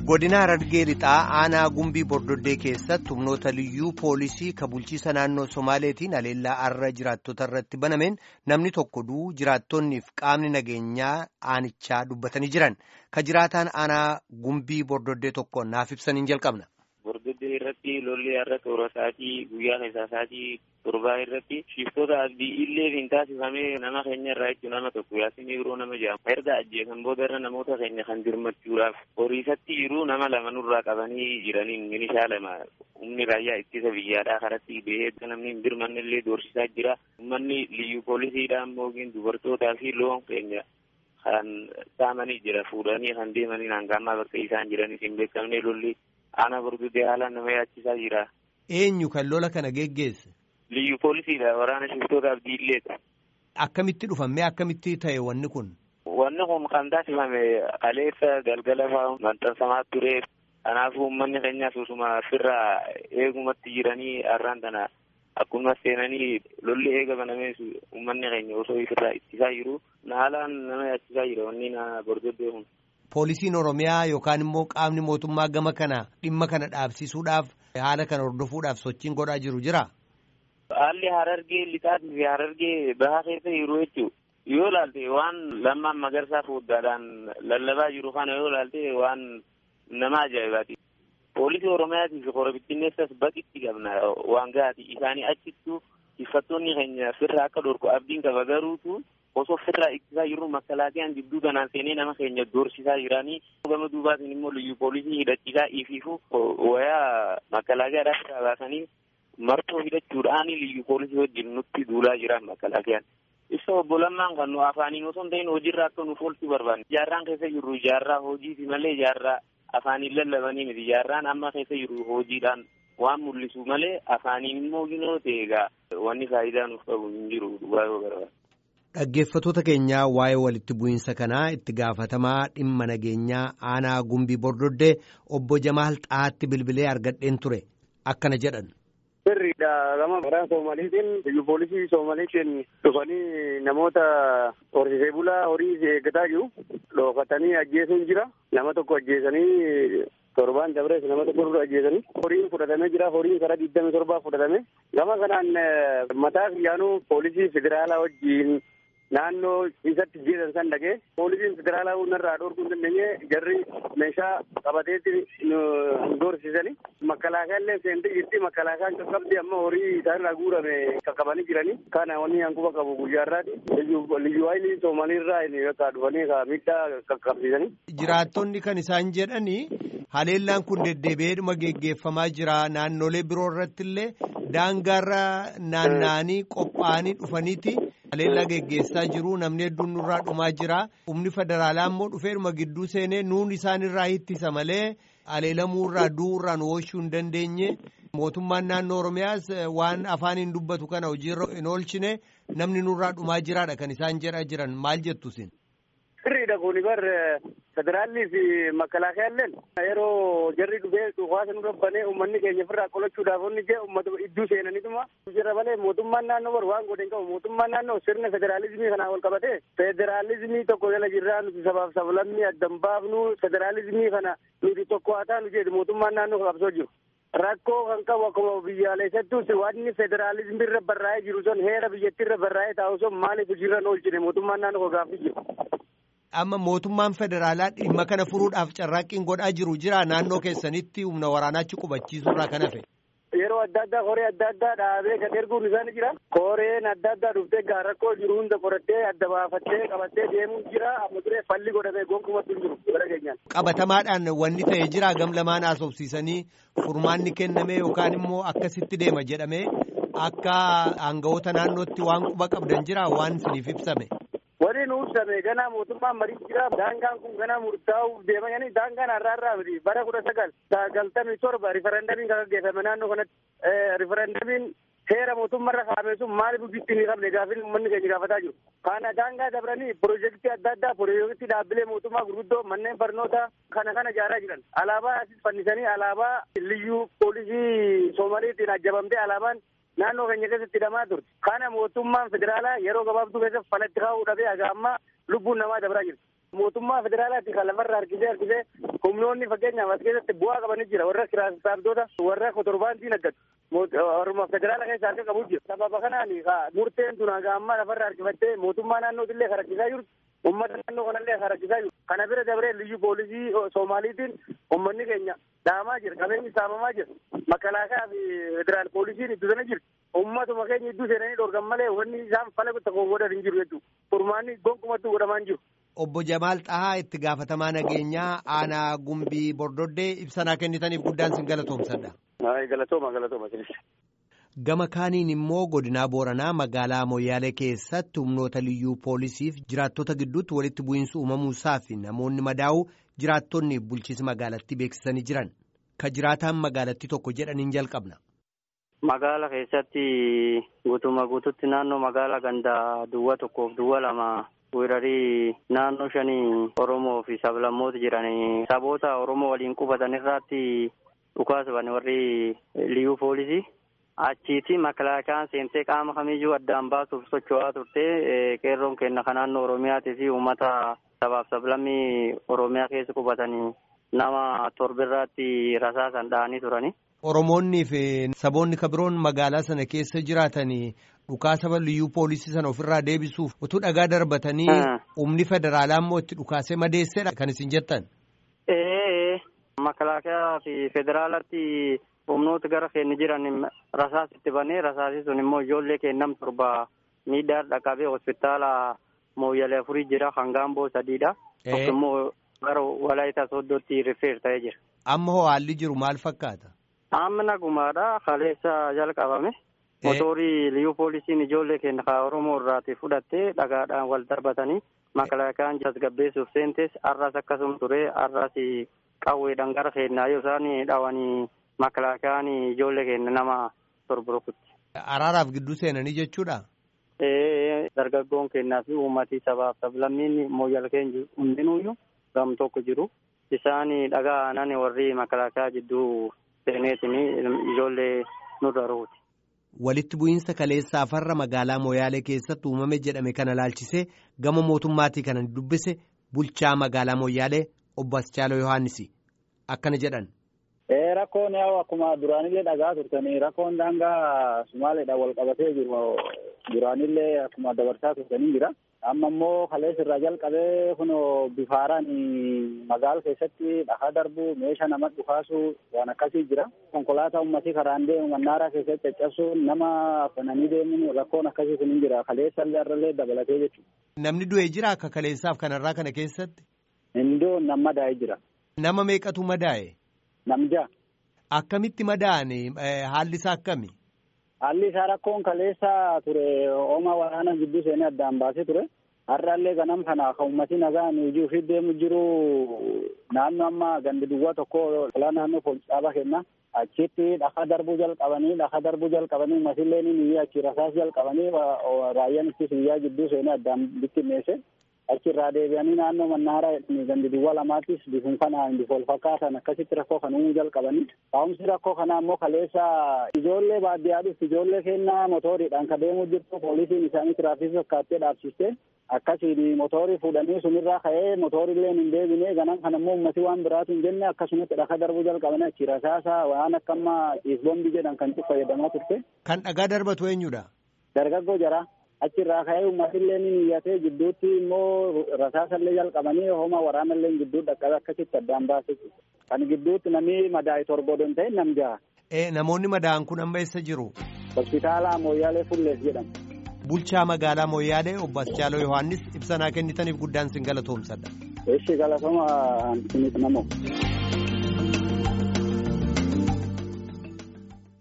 godina harargee lixaa aanaa gumbii bordoddee keessatti humnoota liyyuu poolisii ka bulchiisa naannoo somaaleetiin haleellaa arra jiraattota irratti banameen namni tokko du'uu jiraattonniif qaamni nageenyaa aanichaa dubbatanii jiran ka jiraataan aanaa gumbii bordoddee tokko naaf ibsaniin jalqabna. Bordoddee irratti lolli har'a toora isaatii guyyaa keessaa isaatii torbaa irratti shiftoota abdii illee hin taasifamee nama keenya irraa jechuun nama tokko yaasin yeroo nama jedhamu erga ajjeesan booda irra namoota keenya kan dirmachuudhaaf horiisatti yeroo nama lama nurraa qabanii jiraniin milishaa lama humni raayyaa ittisa biyyaadhaa karatti ba'ee namni hin dirmanne illee doorsisaa jira uummanni liyyuu poolisiidhaan moogiin dubartootaa fi loon keenya kan saamanii jira fuudhanii kan deemanii hangamaa bakka isaan jiranis hin beekamne lolli aanaa bordoddee haalaan nama yaachisaa jira. Eenyu kan lola kana geggeesse? Liyyuu poolisiidha waraana shiftoota abdiilleedha. Akkamitti dhufamee akkamitti ta'e wanni kun? Wanni kun kan taasifame kaleessa galgala fa'aa maxxansamaa ture. Kanaafuu uummanni keenya susuma firraa eegumatti jiranii har'aan tana akkuma seenanii lolli eega banamee uummanni keenya osoo ifirraa ittisaa jiru haalaan nama yaachisaa jira wanni na bordoddee kun. Poolisiin Oromiyaa yookaan immoo qaamni mootummaa gama kana dhimma kana dhaabsisuudhaaf haala kana hordofuudhaaf sochiin godhaa jiru jira. Haalli harargee lixaatii fi harargee bahaa keessa jiru jechuudha. Yoo ilaalte waan lammaan magarsaa fuudhaadhaan lallabaa jiru kana yoo ilaalte waan nama ajaa'ibaati. Poolisii Oromiyaatii fi korobittinneessas baqitti qabna waan gahaati. Isaanii achittuu tiffattoonni keenya firraa akka dhorku abdiin qaba garuutu osoo firraa ittisaa jiru makkalaakiyaan gidduu kanaan seenee nama keenya doorsisaa jiranii gama duubaatiin immoo liyyu poolisii hidhachiisaa ifiifu wayaa makkalaakiyaadhaaf irraa baasanii martoo hidhachuudhaan liyyu poolisii wajjin nutti duulaa jiran makkalaakiyaan. Ibsa obbo Lammaan kan nu afaaniin osoo hin ta'in hojiirra akka nuuf oolchuu barbaanne. Ijaarraan keessa jirru ijaarraa hojiiti malee ijaarraa afaaniin lallabanii miti. Ijaarraan amma keessa jirru hojiidhaan waan mul'isu malee afaaniin immoo ginoo ta'e egaa wanni faayidaa nuuf qabu hin jiru dhugaa yoo barbaade. Dhaggeeffattoota keenyaa waa'ee walitti bu'iinsa kanaa itti gaafatamaa dhimma nageenyaa aanaa gumbii bordoddee obbo Jamaal Xaatti bilbilee argadheen ture akkana jedhan. Sirriidha gama waraana Soomaliitiin biyyu poolisii Soomaliitiin dhufanii namoota horsiisee bulaa horii eeggataa jiru. Dhookatanii ajjeesuun jira. Nama tokko ajjeesanii torbaan dabrees nama tokko dura ajjeesanii. Horiin fudhatamee jira. Horiin karaa digdami torbaa fudhatame. Gama kanaan mataa xiyyaanuu poolisii federaalaa wajjiin naannoo isatti jeesan san dhagee poolisiin federaalaa hundarraa dhorkuu hin dandeenye jarri meeshaa qabateetti nu doorsisanii makkalaakaa illee seentee jirti makkalaakaan qaqqabdi amma horii isaanirraa guurame qaqqabanii jiranii kana wanni hanquba qabu guyyaarraati liyyuu haayilii soomaliirraa bakka dhufanii ka miidhaa qaqqabsiisanii. Jiraattonni kan isaan jedhanii haleellaan kun deddeebi'eedhuma geggeeffamaa jira naannolee biroo irratti illee daangaarra naanna'anii qophaa'anii dhufaniiti. Haleellaa geggeessaa jiru namni hedduun nurraa dhumaa jira humni federaalaa immoo dhufeedhuma gidduu seenee nuun isaanirraa ittisa malee haleelamuurraa du'uurraa nu oolchuu hin dandeenye mootummaan naannoo Oromiyaas waan afaaniin dubbatu kana hojiirra hin oolchine namni nurraa dhumaa jiraadha kan isaan jedhaa jiran maal jettu isin. Sirriidha kuni bar federaalli fi makkalaakayaalleen yeroo jarri dhufee dhufaasa nu rabbanee uummanni keenya ofirraa qolachuudhaaf onni jee uummata iddoo seenanituma jira malee mootummaan naannoo bar waan godhe hin qabu mootummaan naannoo sirna federaalizimii kanaa wal qabate federaalizimii tokko jala jirraa nuti sabaaf sablammii addan baafnu federaalizimii kana nuti tokko haa taanu jedhu mootummaan naannoo qabsoo jiru. Rakkoo kan qabu akkuma biyyaalessattus wanni federaalizimii irra barraa'ee jiru sun heera biyyattii irra barraa'ee taa'u sun maaliif hojiirra hin oolchine mootummaan naannoo gaaffii jiru. Amma mootummaan federaalaa dhimma kana furuudhaaf carraaqqiin godhaa jiru jira naannoo keessanitti humna waraanaachi qubachiisuurraa kan hafe. Yeroo adda addaa koree adda addaa dhaabee kan erguun isaanii jira. Koreen adda addaa dhuftee gaa rakkoo jiru hunda qorattee adda baafattee qabattee deemuun jira. Amma turee falli godhamee gonkumatti hin jiru gara keenyaan. Qabatamaadhaan wanni ta'e jira gam lamaan haasofsiisanii furmaanni kenname yookaan immoo akkasitti deema jedhamee akka aangawoota naannootti waan quba qabdan jira waan isiniif ibsame. Wani nu ibsame ganaa mootummaan marii jira. Daangaan kun ganaa murtaa'uuf deemanii daangaan har'aa irraa miti bara kudha sagal sagaltamii torba riferendamiin kan gaggeeffame naannoo kanatti riferendamiin seera mootummaarra kaa'ame sun maaliif bifti hin qabne gaafin uummanni keenya gaafataa jiru. Kana daangaa dabranii piroojeektii adda addaa piroojeektii dhaabbilee mootummaa gurguddoo manneen barnootaa kana kana ijaaraa jiran. Alaabaa asis fannisanii alaabaa liyyuu poolisii Soomaliitiin ajjabamtee alaabaan naannoo keenya keessatti hidhamaa turte. Kana mootummaan federaalaa yeroo gabaabduu keessatti falatti kaa'uu dhabee haga ammaa lubbuun namaa dabraa jirti. mootummaa federaalaatti kan lafarra harkisee harkisee humnoonni fakkeenyaaf as keessatti bu'aa qabanii jira warra kiraasabdoota warra kotorbaantiin aggatu warruma federaala keessa harka qabu jira sababa kanaan murteen tun haga ammaa lafarra harkifattee mootummaa naannootillee kan harkisaa jirtu ummata naannoo kanallee kan harkisaa jiru kana bira dabree liyyu poolisii soomaaliitiin ummanni keenya dhaamaa jira qabeenyi saamamaa jira makalaakaa fi federaal poolisiin iddoo sana jirti ummatuma keenya iddoo seenanii dhorgan malee wanni isaan fala tokko godhan hin jiru jechuudha furmaanni gonkumattuu godhamaa hin jiru. Obbo Jamaal Xahaa itti gaafatamaa nageenyaa aanaa gumbii bordoddee ibsanaa kennitaniif guddaan sin galatoomsadha. Galatooma galatooma. Gama kaaniin immoo godinaa Booranaa magaalaa Moyyaalee keessatti humnoota liyyuu poolisiif jiraattota gidduutti walitti bu'iinsa uumamuusaa fi namoonni madaa'uu jiraattonni bulchiinsa magaalattii beeksisanii jiran. Ka jiraataan magaalattii tokko jedhaniin jalqabna. Magaala keessatti guutuma guututti naannoo magaalaa gandaa duwwaa tokkoof duwwaa lama weerarii naannoo shanii Oromoo fi sablammoota jiran saboota Oromoo waliin qubatan irratti dhukaasuban warri liyyuu poolisii. Achiiti makalaakaan seentee qaama kamiyyuu addaan baasuuf socho'aa turte qeerroon kenna kan naannoo Oromiyaatii fi uummata sabaaf sablammii Oromiyaa keessa qubatanii nama torbirraatti rasaasan dha'anii turani. Oromoonnii fi saboonni kabiroon magaalaa sana keessa jiraatanii dhukaasa liyyuu poolisii sana ofirraa deebisuuf utuu dhagaa darbatanii humni federaalaa immoo itti dhukaasee madeessedha kan isin jettan. Ee makalaakaa fi federaalatti humnoota gara keenya jiran rasaas itti banee rasaasii sun immoo ijoollee kennam torba miidhaa dhaqabee hospitaala mooyyalee afurii jira hangaamboo sadiidha. Tokko immoo gara walaayitaa sooddootti rifeer ta'ee jira. Amma hoo haalli jiru maal fakkaata? Amma nagumaadha kaleessa jalqabame. Motorii liyyuu poolisiin ijoollee keenya kan Oromoo irraati fudhattee dhagaadhaan wal darbatanii makalaakaan tasgabbeessuuf seentees har'as akkasuma ture har'as qawweedhaan gara keenyaa yoo isaan dhawanii makalaakaan ijoollee keenya nama torba rukutti. Araaraaf gidduu seenanii jechuudha? Ee dargaggoon keenyaa fi uummatii sabaaf sablammiin mooyyal keenya hundinuyyuu gam tokko jiru. Isaan dhagaa nani warri makalaakaa jidduu seeneetini ijoollee nurra rukuti. Walitti bu'iinsa kaleessaa farra magaalaa Moyaalee keessatti uumame jedhame kana laalchisee gama mootummaatii kana dubbise bulchaa magaalaa Moyaalee obbo Aschaaloo Yohaannis akkana jedhan. Rakkoon yaa'u akkuma duraanillee dhagaa turtanii rakkoon daangaa Sumaaleedhaan wal qabatee jiru duraanillee akkuma dabarsaa turtanii jira. Amma immoo kaleessa irraa jalqabee kun bifaaraan magaala keessatti dhagaa darbu meeshaa nama dhukaasu waan akkasii jira. Konkolaataa uummatii karaan deemu mannaaraa keessatti caccabsuun nama afananii deemuun rakkoon akkasii kun hin jira. Kaleessa illee irrallee dabalatee jechuudha. Namni du'e jira akka kaleessaaf kanarraa kana keessatti? Hindoo nama madaa'ee jira. Nama meeqatu madaa'e? Namja. Akkamitti madaa'ani haalli isaa akkami? Haalli isaa rakkoon kaleessa ture hooma waraana gidduu seenee addaan baasee ture. Har'aallee ganam kana kan uummatii nagaan hojii ofii deemu jiru naannoo amma gandi duwwaa tokko olaa naannoo poolisii dhaabaa kenna. Achitti dhakaa darbuu jalqabanii dhakaa darbuu jalqabanii uummatillee ni achi rasaas jalqabanii raayyaan itti biyyaa gidduu seenee addaan bittinneesse. achirraa deebi'anii naannoo mannaaraa gandi duwwaa lamaattis bifum kanaan bifa wal fakkaatan akkasitti rakkoo kan uumuu jalqabanii taa'umsi rakkoo kanaa immoo kaleessa ijoollee baadiyyaadhuf ijoollee kennaa motoriidhaan ka deemuu jirtu poolisiin isaanii tiraafikii fakkaattee dhaabsiste akkasiin motorii fuudhanii sunirraa ka'ee motoriillee hin deebine ganam kana immoo ummati waan biraatu hin jenne akkasumatti dhaka darbuu jalqabanii achi rasaasa waan akka amma ciisbombi jedhan kan itti fayyadamaa turte. Kan dhagaa darbatu eenyudha? Dargaggoo jara. achirraa ka'ee uummatillee ni niyyatee gidduutti immoo rasaasallee jalqabanii hooma waraanallee gidduu dhaqqabe akkasitti addaan baase kan gidduutti namni madaa'e torba odoo hin ta'in nam jaha. Namoonni madaa'an kun amma eessa jiru? Hospitaala Mooyyaalee Fullees jedhama. Bulchaa magaalaa Mooyyaalee obbo Aschaaloo Yohaannis ibsanaa kennitaniif guddaan sin galatoomsadha. Eeshi galatooma isinis namoo.